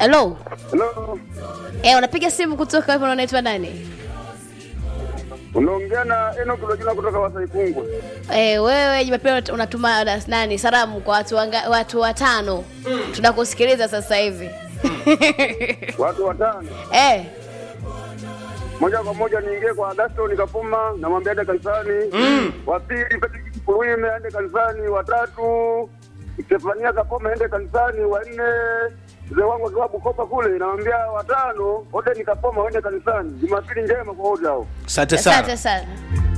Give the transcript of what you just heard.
Hello. Hello. Eh, unapiga simu kutoka hapo unaitwa nani? Unaongea na Enoch Lojina kutoka Wasaikungwe. Eh, wewe Jumapili unatuma na- nani salamu kwa watu wanga, watu watano. Tunakusikiliza sasa hivi. Watu watano. eh, Moja kwa moja niingie kwa Agaston Kapuma namwambia aende kanisani. Mm. Wa pili Patrick Kuluime aende kanisani. Wa tatu Stefania Kapoma aende kanisani. Wa nne mzee wangu akiwa Bukoba kule namwambia watano wote ni Kapoma waende kanisani. Jumapili njema kwa wote hao. Asante asante sana. sana.